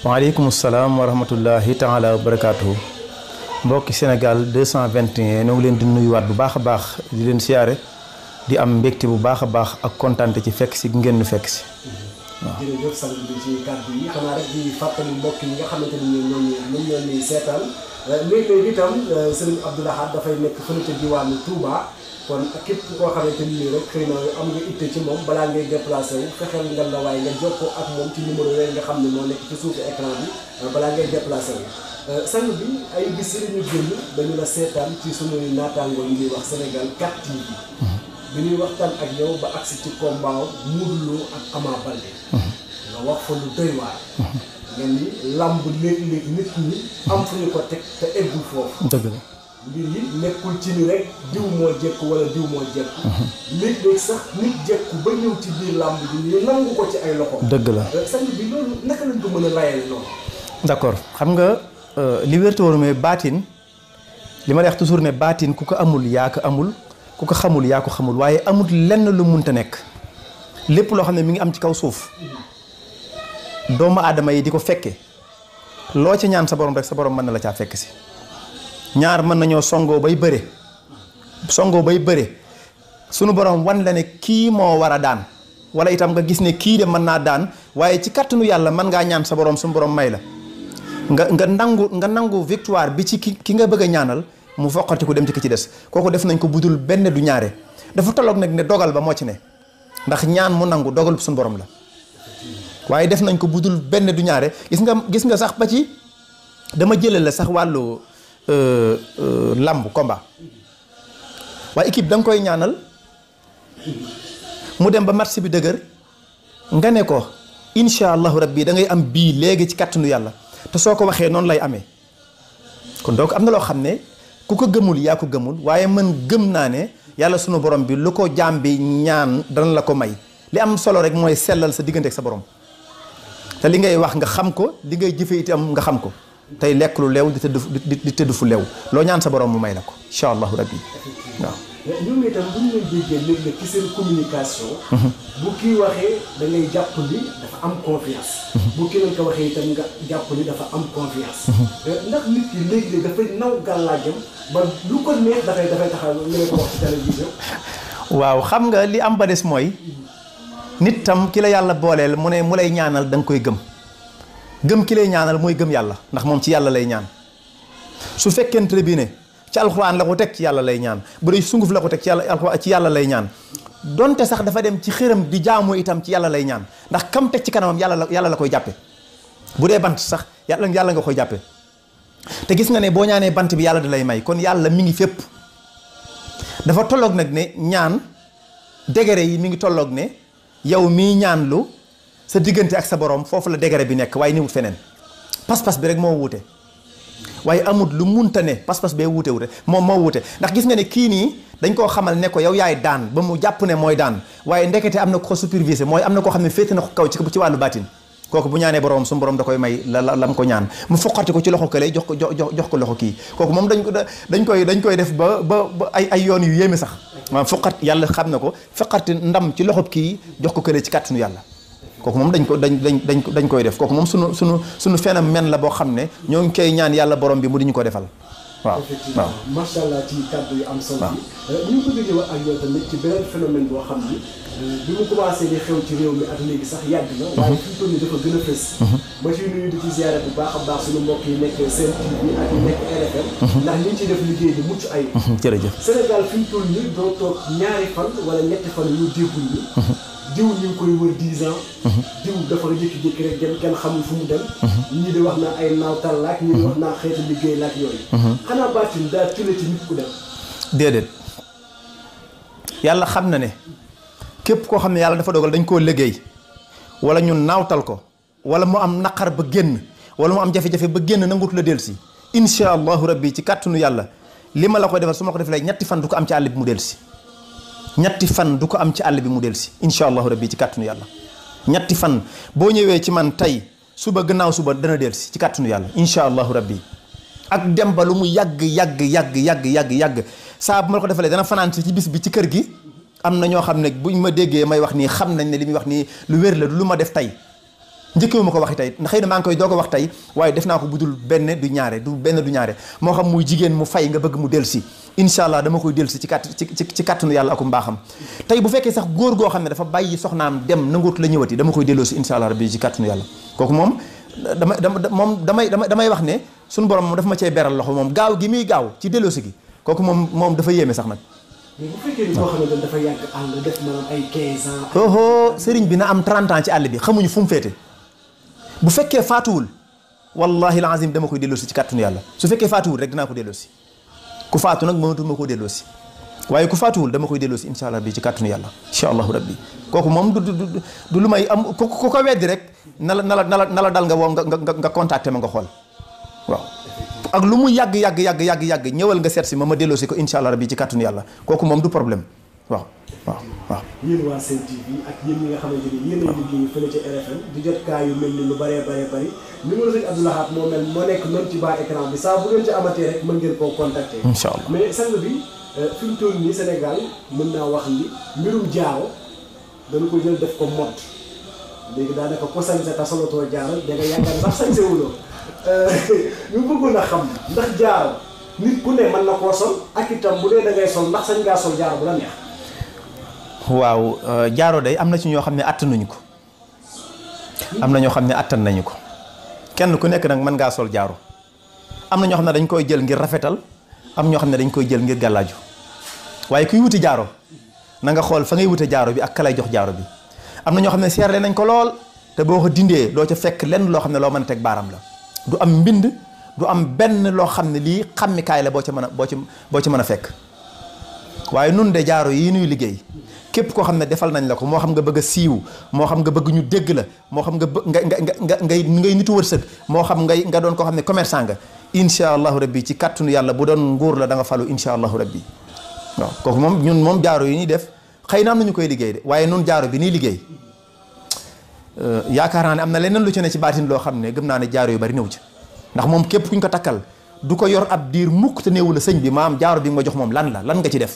waaleykum salaam wa rahmatullahi taala wa barakaatuhu mbokki Sénégal 221 ñoo ngi leen di nuyuwaat bu baax a baax di leen siyaare di am mbégte bu baax a baax ak kontaante ci fekk si ngeen nu fekk si. waaw jërëjëf sang bi ci kàddu yi xanaa rek di fàttali mbokk yi nga xamante ni ñoom ñoo ñoom ñoo ñuy seetaan léeg-léeg itam sëriñ Abdou Lahad dafay nekk fële ca diwaanu Touba kon képp koo xamante ni rek xëy na am nga itte ci moom balaa ngay déplacé wu fexeel nga la waaye nga jokkoo ak moom ci numéro yooyu nga xam ne moo nekk ci suufu écran bi balaa ngay déplacé wu. sang bi ay bis yi ñu génn dañu la seetaan ci sunuy naataangoo yi ñuy wax Sénégal 4 TV. bi ñuy waxtaan ak yow ba agsi ci combat Modou Lo ak Ama Baldé nga wax fa lu doy waar nga ni làmb léeg-léeg nit ñi am fu ñu ko teg te eggul foofu dëgg la. mbir yi nekkul ci ni rek diw moo jekku wala diw moo jekku léeg-léeg sax nit jekku ba ñëw ci biir làmb bi ñu nangu ko ci ay loxo dëgg la. sang bi loolu naka lañ ko mën a layale loolu d'accord xam nga li wér te wóor mooy baatin li ma lay wax toujours ne baatin ku ko amul yaa ko amul ku ko xamul yaa ko xamul waaye amul lenn lu munta nekk lépp loo xam ne mi ngi am ci kaw suuf doomu aadama yi di ko fekke loo ci ñaan sa borom rek sa borom mën na la caa fekk si ñaar mën nañoo songoo bay bëre songoo bay bëre sunu borom wan la ne kii moo war a daan wala itam nga gis ne kii de mën naa daan waaye ci kàttanu yàlla mën ngaa ñaan sa borom suñu borom may la nga nga nangu nga nangu victoire bi ci ki ki nga bëgg a ñaanal mu foqati ko dem ci ki ci des kooku def nañ ko budul benn du ñaare dafa tolloog nag ne dogal ba moo ci ne ndax ñaan mu nangu dogal suñu borom la waaye def nañ ko budul benn du ñaare gis nga gis nga sax ba ci dama jëlal la sax wàllu làmb combat waaye équipe da nga koy ñaanal mu dem ba match bi dëgër nga ne ko incha allahu rabbi da ngay am bii léegi ci kàttanu yàlla te soo ko waxee noonu lay amee kon donc am na loo xam ne ku ko gëmul yaa ko gëmul waaye man gëm naa ne yàlla sunu borom bi lu ko jaam bi ñaan dana la ko may li am solo rek mooy sellal sa diggante ak sa borom te li ngay wax nga xam ko li ngay jëfe itam nga xam ko tey lekk lu leew di tëdd di di tëdd fu leew loo ñaan sa borom mu may la ko incha allahu rabbi waaw. ñoom itam bu ñu leen déggee léeg-léeg ci seen communication. bu kii waxee da ngay jàpp ni dafa am confiance. bu kii lañ ko waxee itam nga jàpp ni dafa am confiance. ndax nit ki léeg-léeg dafay naw gàllaajam ba lu ko neex dafay dafay taxaw li nga ko wax ci télévision. waaw xam nga li am ba des mooy nit tam ki la yàlla booleel mu ne mu lay ñaanal da nga koy gëm gëm ki lay ñaanal mooy gëm yàlla ndax moom ci yàlla lay ñaan su fekkente bi ne. ci alxuraan la ko teg ci yàlla lay ñaan bu dee sunguf la ko teg ci yàlla alxuraan ci yàlla lay ñaan donte sax dafa dem ci xëram di jaamu itam ci yàlla lay ñaan ndax kam teg ci kanamam yàlla la yàlla la koy jàppe bu dee bant sax yàlla yàlla nga koy jàppe te gis nga ne boo ñaanee bant bi yàlla da lay may kon yàlla mi ngi fépp dafa tolloog nag ne ñaan degré yi mi ngi tolloog ne yow mii ñaan lu sa diggante ak sa borom foofu la degré bi nekk waaye niwut feneen pas-pas bi rek moo wuute waaye amut lu munta ne pas-pas bee wuute wuute moom moo wuute ndax gis nga ne kii nii dañ koo xamal ne ko yow yaay daan ba mu jàpp ne mooy daan waaye ndekete am na ko supervisé mooy am na koo xam ne féete na ko kaw ci ci wàllu baatin kooku bu ñaanee borom su borom da koy may la la lam ko ñaan mu foqati ko ci loxo kële jox ko jox jox ko loxo kii kooku moom dañ ko dañ koy dañ koy def ba ba ba ay ay yoon yu yéeme sax maanaam foqat yàlla xam na ko foqati ndam ci loxo kii jox ko kële ci kàttanu yàlla kooku moom dañ ko dañ dañ dañ dañ koy def kooku moom sunu sunu sunu phénomène la boo xam ne ñoo ngi koy ñaan yàlla borom bi mu di ñu ko defal waaw effectivement macha allah ci kàddu yu am solo yi ñu ngi bëgg a ñëw ak yow tamit ci beneen phénomène boo xam ni bi mu commencé di xew ci réew mi ak léegi sax yàgg na waaye fi mu toll nii dafa gën a fës ba ci nuyu di ci ziare bu baax a baax suñu mbokk yi nekk seen TV ak yi nekk RFM ndax ñu ngi ciy def liggéey bi mucc ay jërëjëf Sénégal fi mu toll nii doo toog ñaari fan wala ñetti fan yu déggul ni diw ñu ngi koy wër dix ans diw dafa jékki-jékki rek dem kenn xamul fu mu dem ñii di wax naa ay naawtal laak ñii di wax naa xeetu liggéey laak yooyu xanaa baatin daa tële ci nit ku dem déedéet yàlla xam na ne képp koo xam ne yàlla dafa dogal dañ koo liggéey wala ñu naawtal ko wala mu am naqar ba génn wala mu am jafe-jafe ba génn nangutu la del si insha allahu rabbi ci kàttanu yàlla li ma la koy defal su ma ko defee ñetti fan du ko am ci àll bi mu del si ñetti fan du ko am ci àll bi mu del si insha allahu rabbi ci kàttanu yàlla ñetti fan boo ñëwee ci man tey suba gannaaw suba dana del si ci kàttanu yàlla insha allahu rabbi ak dem ba lu mu yàgg yàgg yàgg yàgg yàgg yàgg saa bu ma la ko defalee dana fanaan ci bis bi ci kër gi am na ñoo xam ne buñ ma déggee may wax nii xam nañ ne li muy wax nii lu wér la du lu ma def tey njëkkewu ma ko waxi tey xëy na maa ngi koy doog a wax tey waaye def naa ko budul benn du ñaare du benn du ñaare moo xam muy jigéen mu fay nga bëgg mu delsi incha allah dama koy delsi ci kàtt ci ci ci kàttanu yàlla akum mbaaxam tey bu fekkee sax góor goo xam ne dafa bàyyi soxnaam dem nanguut la ñëwati dama koy delloo si incha allah rabbi ci kàttanu yàlla kooku moom dama dama moom damay dama damay wax ne suñu borom moom dafa ma cee beral loxo moom gaaw gi muy gaaw ci delloosi gi kooku moom moom dafa yéeme sax nag mais bu fekkee ni koo xamante ne dafa yàgg ànd def maanaam ay 15 ans. oho sëriñ bi na am 30 ans ci àll bi xamuñu fu mu féete bu fekkee faatuwul wallahi alazim dama koy delloosi ci kàttanu yàlla su fekkee faatuwul rek dinaa ko delloosi ku faatu nag mënatu ma koo delloosi waaye ku faatuwul dama koy delloosi insha allah bi ci kàttanu yàlla insha allahu rabbi kooku moom du du du lu may am ku ku ko weddi rek na la na la na la na la dal nga woo nga nga nga contacté ma nga xool waaw ak lu mu yàgg yàgg yàgg yàgg yàgg ñëwal nga seet si ma ma delloosi ko insha allah rabbi ci kàttanu yàlla kooku moom du problème waaw waaw waaw yéen waa Sen TV ak yéen ñi nga xamante ni yéen ay liggéey fële ca RFM di jot kaa yu mel ni lu bëree bëree bëri numéro sëñ Abdou Lahad moo mel moo nekk noonu ci bas écran bi saa bu ngeen ci amatee rek mën ngeen koo contacter. incha allah mais sang bi fi mu toll nii Sénégal mën naa wax ni mbirum jaaro dañu ko jël def ko mode léegi daanaka ko sañse ta solotoo jaaro da nga yaakaar sax sañse wuloo ñu bëggoon a xam ndax jaaro nit ku ne mën na koo sol ak itam bu dee da ngay sol ndax sañ ngaa sol jaaro bu la neex. waaw jaaro day am na ci ñoo xam ne attanuñu ko am na ñoo xam ne attan nañu ko kenn ku nekk nag mën ngaa sol jaaro am na ñoo xam ne dañ koy jël ngir rafetal am ñoo xam ne dañ koy jël ngir gàllaaju waaye kuy wuti jaaro na nga xool fa ngay wute jaaro bi ak ka lay jox jaaro bi am na ñoo xam ne seerle nañ ko lool te boo ko dindee doo ca fekk lenn loo xam ne loo mën a teg baaram la du am mbind du am benn loo xam ne lii xammikaay la boo ca mën a boo ci boo ci mën a fekk waaye nun de jaaro yi nuy liggéey képp koo xam ne defal nañ la ko moo xam nga bëgg a siiw moo xam nga bëgg ñu dégg la moo xam nga bë nga nga nga ngay ngay nitu wërsëg moo xam ngay nga doon koo xam ne commerçant nga insha allahu rabbi ci kàttanu yàlla bu doon nguur la da nga falu insha allahu rabbi waaw kooku moom ñun moom jaaro yi ñuy def xëy na am nañu koy liggéey de waaye nun jaaro bi ñuy liggéey yaakaar naa ne am na leneen lu ci ne ci baatin loo xam ne gëm naa ne jaaro yu bari néew ci ndax moom képp kuñ ko takkal du ko yor ab diir mukk te néewu la sëñ bi maam jaaro bi nga ma jox moom lan la lan nga ci def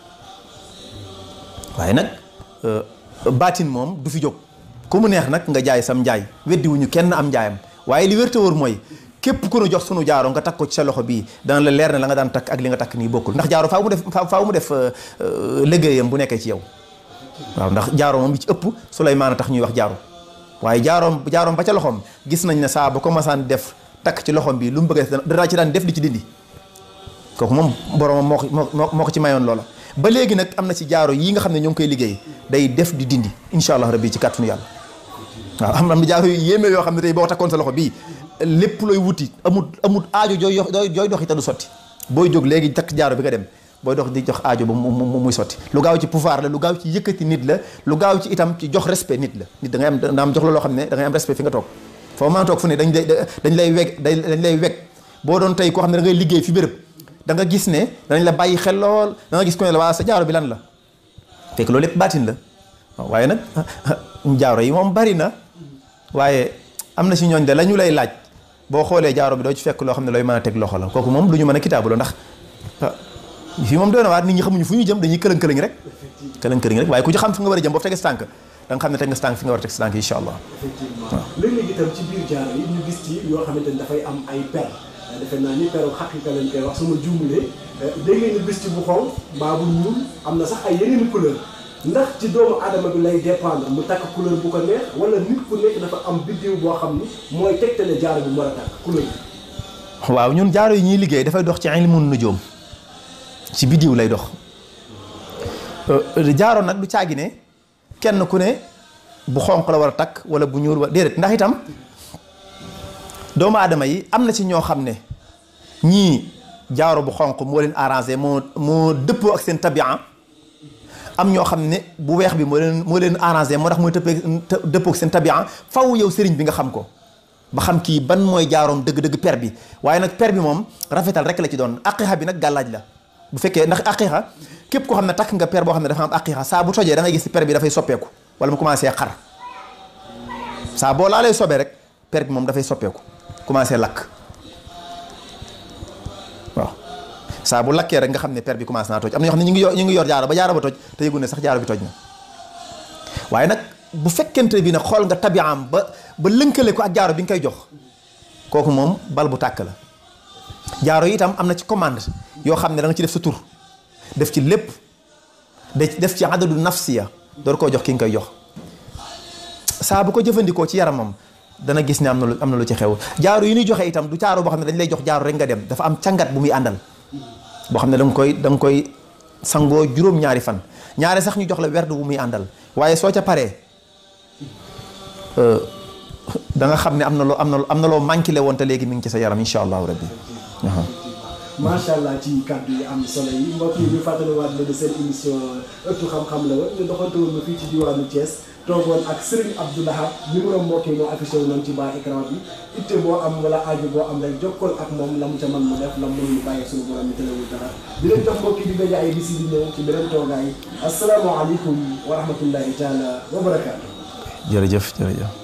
waaye nag baatin moom du fi jóg ku mu neex nag nga jaay sam njaay weddiwuñu kenn am njaayam waaye li wér te wóor mooy képp ku nu jox sunu jaaro nga takk ko ci sa loxo bii dana la leer ne la nga daan takk ak li nga takk nii bokkul ndax jaaro faaw mu def faaw mu def liggéeyam bu nekkee ci yow waaw ndax jaaro moom bi ci ëpp Suleymaan tax ñuy wax jaaro waaye jaaroom jaaroom ba ca loxoom gis nañ ne saa ba ko masaan def takk ci loxoom bi lu mu bëgg a dara ci daan def di ci dindi kooku moom boromam moo ko moo moo ko ci mayoon loola ba léegi nag am na ci jaaro yi nga xam ne ñoo ngi koy liggéey day def di dindi incha allah rabbi ci kàttanu yàlla waaw am na jaaro yu yéeme yoo xam ne tey boo takkoon sa loxo bii lépp looy wuti amul amul aajo jooy jooy doxi te du sotti booy jóg léegi takk jaaro bi nga dem booy dox di jox aajo ba mu muy sotti lu gaaw ci pouvoir la lu gaaw ci yëkkati nit la lu gaaw ci itam ci jox respect nit la nit da ngay am da am jox la loo xam ne da ngay am respect fi nga toog foo mën a toog fu ne dañ lay dañ lay weg dañ lay weg boo doon tey koo xam ne da ngay liggéey fi béréb da nga gis ne danañ la bàyyi xel lool da nga gis ko ne la waa sa jaaro bi lan la fekk loolu lépp baatin la waaye nag jaaro yi moom bari na waaye am na si ñooñ de la ñu lay laaj boo xoolee jaaro bi doo ci fekk loo xam ne looy mën a teg loxo la kooku moom lu ñu mën a kitaabu la ndax fii moom doy na waar nit ñi xamuñu fu ñu jëm dañuy këlëng këlëng rek këlëng këlëng rek waaye ku ci xam fi nga war a jëm boo tege si tànk da nga xam ne teg nga si tànk fi nga war a teg si tànk incha allah effectivement léeg-léeg itam ci biir jaaro yi ñu gis ci yoo xamante ni dafay am ay per defe naa ni peru xaqiqa lañ koy wax suma juumulee dégg ngeen ñu gis ci bu xonq mbaa bu ñuul am na sax ay yeneen couleur ndax ci doomu aadama bi lay dépendre mu takk couleur bu ko neex wala nit ku nekk dafa am biddiw boo xam ni mooy tegtale jaaro bi mu war a takk couleur bi waaw ñun jaaro yi ñuy liggéey dafay dox ci ilmun nujum ci biddiw lay dox jaaro nag du caagi ne kenn ku ne bu xonq la war a takk wala bu ñuul wala déedéet ndax itam doomu aadama yi am na ci ñoo xam ne ñii jaaro bu xonq moo leen arrangé moo moo dëppoo ak seen tabia am ñoo xam ne bu weex bi moo leen moo leen arrangé moo tax mooy tëppee dëppoo ak seen tabia faw yow sëriñ bi nga xam ko ba xam kii ban mooy jaaroom dëgg-dëgg per bi waaye nag per bi moom rafetal rek la ci doon aqixa bi nag gàllaaj la bu fekkee ndax aqixa képp koo xam ne takk nga per boo xam ne dafa am aqixa saa bu tojee da ngay gis per bi dafay soppeeku wala mu commencé xar saa boo laalee sobee rek per bi moom dafay soppeeku commencé lakk waaw saa bu lakkee rek nga xam ne per bi commencé naa toj am na ñoo xam ne ñu ngi yor ñu ngi yor jaaro ba jaaro ba toj te yëgu ne sax jaaro bi toj na waaye nag bu fekkente bi nag xool nga tabiaam ba ba lënkale ko ak jaaro bi nga koy jox kooku moom bal bu tàkk la jaaro yi itam am na ci commande yoo xam ne da nga ci def sa tur def ci lépp de def ci adadu nafsiya door koo jox ki nga koy jox saa bu ko jëfandikoo ci yaramam dana gis ne am na lu am na lu ci xew jaaro yi ñuy joxe itam du jaaro boo xam ne dañ lay jox jaaro rek nga dem dafa am càngat bu muy àndal boo xam ne da nga koy da nga koy sangoo juróom-ñaari fan ñaare sax ñu jox la werd bu muy àndal waaye soo ca paree da nga xam ne am na loo am na am na loo manqué le woon te léegi mi ngi ci sa yaram incha allahu rabbi macha allah ci kàddu yi am solo yi mbokk yi ñu fàttaliwaat leen seen émission ëttu xam-xam la woon ñu doxante woon fii ci diwaanu Thiès toogoon ak Serigne Abdou Lahad numéro mbokk yi moo affiché wu noonu ci bas écran bi itte boo am wala aajo boo am rek jokkool ak moom la mu ca mën mu def la mu mën mu bàyyi suñu borom mi tëlewul dara di leen jox mbokk yi di daje ay bisi di ñëw ci beneen toogaay asalaamaaleykum wa rahmatullahi taala wa barakaatu jërëjëf jërëjëf